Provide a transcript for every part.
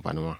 amfani ma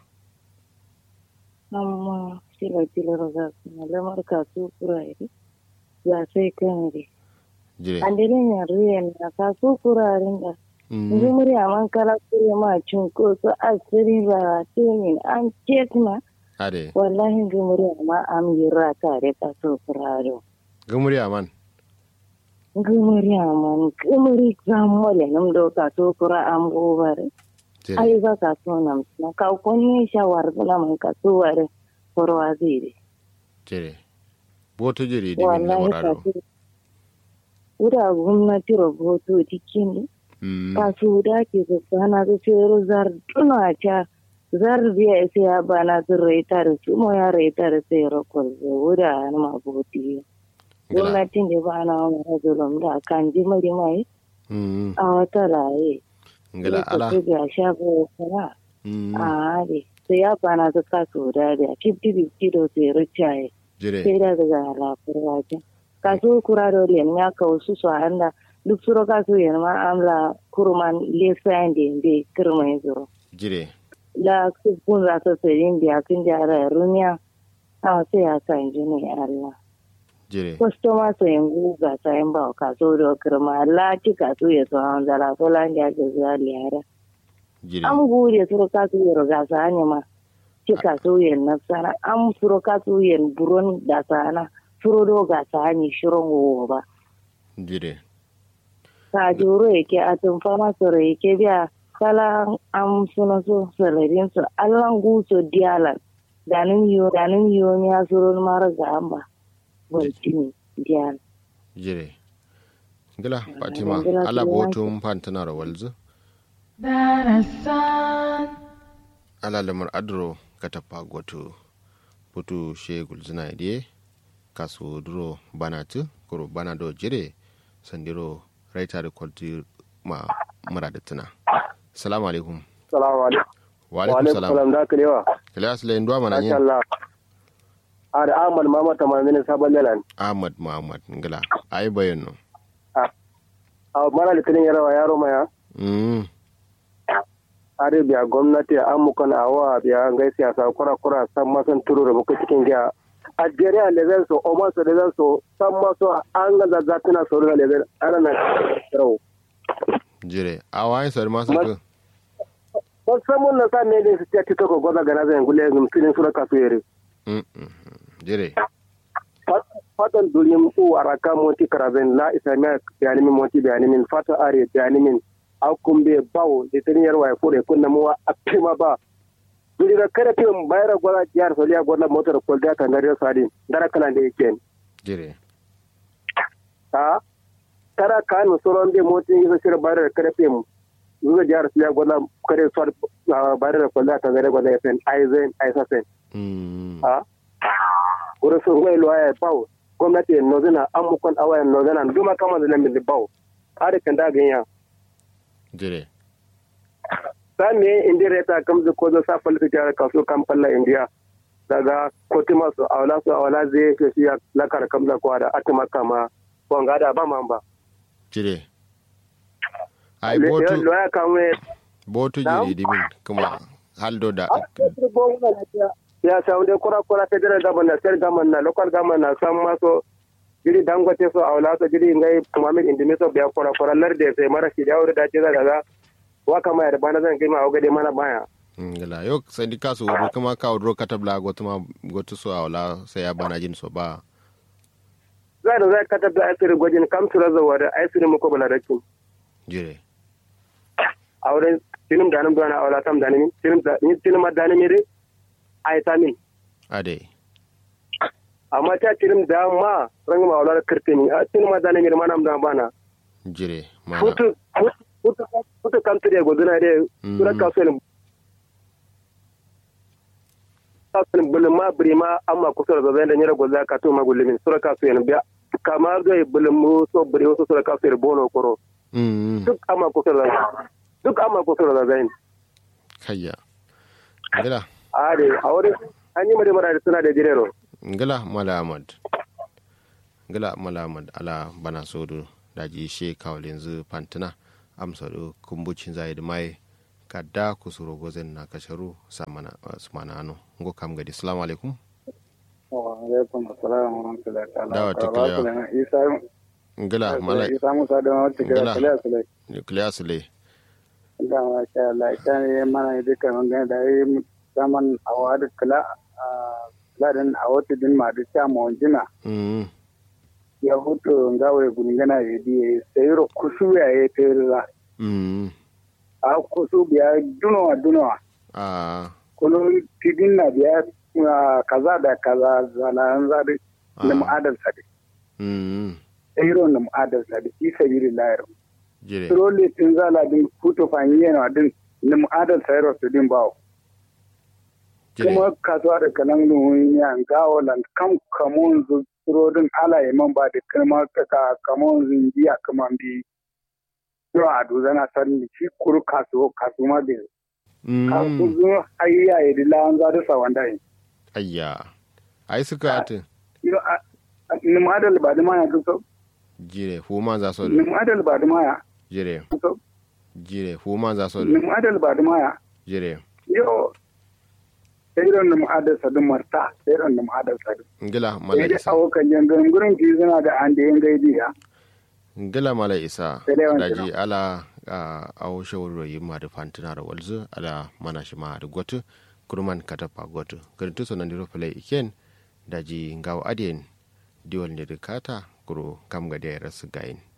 amma sila sila raga na lamar kasu kurare ya sai kan re jire andilin ya ruyen na kasu kuraren da Ngi muri aman kala kuri ma cin ko so asiri ba tini an cekna ade wallahi ngi muri ama am yira tare kasu kurare gumuri aman ngi muri aman ngi muri zamole nam do kasu kura am gobare jire ai ba kasu nam na ka konni shawar bula man kasu ware korwa zire jire boto jiri di min wallahi lamurado kasu ura gwamnati rahoto cikin Mm, kasu da ke sana su cero zar tuna ta zar biya sai ya bana su raita da su mo ya raita da sai rokol zo wuda na maboti gila gwamnatin da ba na wani rajulun da kan ji mari mai Mm, a wata raye gila ala su ga shago kana Mm, a hade sai ya bana su kasu da da 50-50 da sai ricaye jire sai da daga lafiyar wajen kasu kura da liyan ya kawo su su handa duk suro kasu yan ma amla kuruman lesayan da yande kirma ya zuro jire la kun za su sayin da kun jara rumiya a sai ya sa inji ne Allah jire kwastoma su yin guga sayin ba kaso da kirma la ci kaso ya so an zara so la ya ga zuwa liyara jire an gode suro kaso ya riga sa ne ma ci kaso ya nasara an suro kaso ya buron da sana suro do ga sa ne shirin wo ba jire ka juro yake a tumfana soro yake biya kala am suna so salarin su allan guso dialan danin yo danin yo mi asuro mara ga amba boltini dial jire gila fatima gila ala gila. botum pantana walzu darasan ala lamar adro katapa goto putu shegul zina ide kasu duro banatu kuro bana do jire sandiro raita da kwalti ma mura da tuna salamu alaikum Salamu alaikum. wa Wa alaikum alaikum salam salam da ka lewa. kila sila yin duwa mana Masha yin Allah. A da Ahmad Mama Tamamin Sabon Lelan. ahmad muhammad ngila ayi bayan no A mara litinin yarawa yaro maya. mm Are biya gwamnati an mukan awa biya ngai siyasa kura kura san masan turu da muka cikin giya. A jere a lezen so, o maso lezen so, san maso an ga zazzatina so da lezen ana na rau. jire a waye sar masu Mas- ku Wasu mun na sa ne ne su ce ta ko gwaza gana zai gule filin sura kasu yare. Mm, mm, mm. jire fatan dulim u araka monti karaben la islamia bayani min monti bayani min fata are bayani min akumbe bawo de teniyar wa fure kunna mu apima ba duri ga kare pe bayra gola jiyar soliya gola motor kol da ta ngare sadi dara kala de ken jire ha tara kan soron de monti yi sir bayra kare pe mu zuwa jiyar soliya gola kare sor bayra kol da ta ngare gola fen aizen aisasen Mm, ha wuro so ngoy lo ay baw gwamnati no zana amukon awayan no zana duma kama da lamin baw are kan da ganya jire sa me indire ta kam zu ko zo sa fal ta jara kaso kam falla india daga kotima su awla su awla zai ke shi la kar kam da kwada atima kama ko ngada ba mamba jire ai le botu lo ya kamwe botu Na'am? jiri dimin kuma haldo da ya saunde kura kura federal government state government na local government na san maso jiri dangote so awla so jiri ngai muhammad indimi so biya kura kura larde sai mara shi da da ce daga waka mai da bana zan kai ma ogade mana baya ngila yo sandi kasu wuri kuma ka wuro katabla gotu ma gotu so awla sai ya bana jin so ba za da zai katar da asiri gwajin kam su raza wa da asiri muku bala rakin jire a wurin tinim da nan na awla tam da ni tinim da ni tinim da ni mire ai tamin ade amma ta tinim da ma ranga ma awla kirtini a tinim da ni mire manam da bana jire mana futu futu futu kam tire goduna de Mm. sura kasuwan kasuwan bulun ma biri ma amma kusur da zai da nyira gwaza ka to magulmin sura kasuwan biya kama ga bulun mu so biri wasu sura kasuwan bono koro Mm, duk amma kusur da duk amma kusur da zai kayya ngila a de a wurin an yi mara da suna da jirero ngila mala ahmad ngila mala ahmad ala bana sodo daji she kawalin zu pantina amsa do kumbucin zai da mai kadda kusuro gozen na kasharu samana sumana ano ngo kam gadi assalamu alaikum wa alaikum assalam wa rahmatullahi ta'ala Dawa ta Karatu kiliya. da isa ngila mala isa musa da wata kira Ngila. kaliya sulai nuclear sule da ma sha Allah ita ne mana duka mun ga da yi zaman a wadi kala a ladan a wata din ma da ta mu jina mm ya hutu ngawe gungana ya di sayro kusu ya yi tayra mm a kusu biya dunowa dunowa ah kuno tidin na biya ah, kaza da kaza zalan zadi Ah. na mu'adal sadi mm sayro na mu'adal sadi fi sabilillah jire trole tin zala din kuto fanye na din na mu'adal sayro su din bawo jire kuma kasuwa da kanan nuhun ya gawo lan kam kamun zu din ala ya man ba da kuma ka kamun zingiya kuma bi yau a duzana sanni shi kuru kasuwa kasu ma bi kasu mm zu ayya ya dila an za da sa wanda yi ayya ai suka atin yau a ni mu'adal ba da maya so jire huma za so ni mu'adal ba da maya jire so jire huma za so ni mu'adal ba da maya jire yau sai ran da mu'adal sa din marta sai ran da mu'adal sa din ngila mala sai da isa awokan jangan gurin ki suna da an da yan gaidi ya ngila mala isa Sai dai wancan daji ala a awo shawar yi ma da fantina da walzu ala mana shi ma da gotu kurman katapa gotu garin tuso nan diro fule iken daji ngawo adien diwal ne da kata kuro kam ga da ya rasu gayin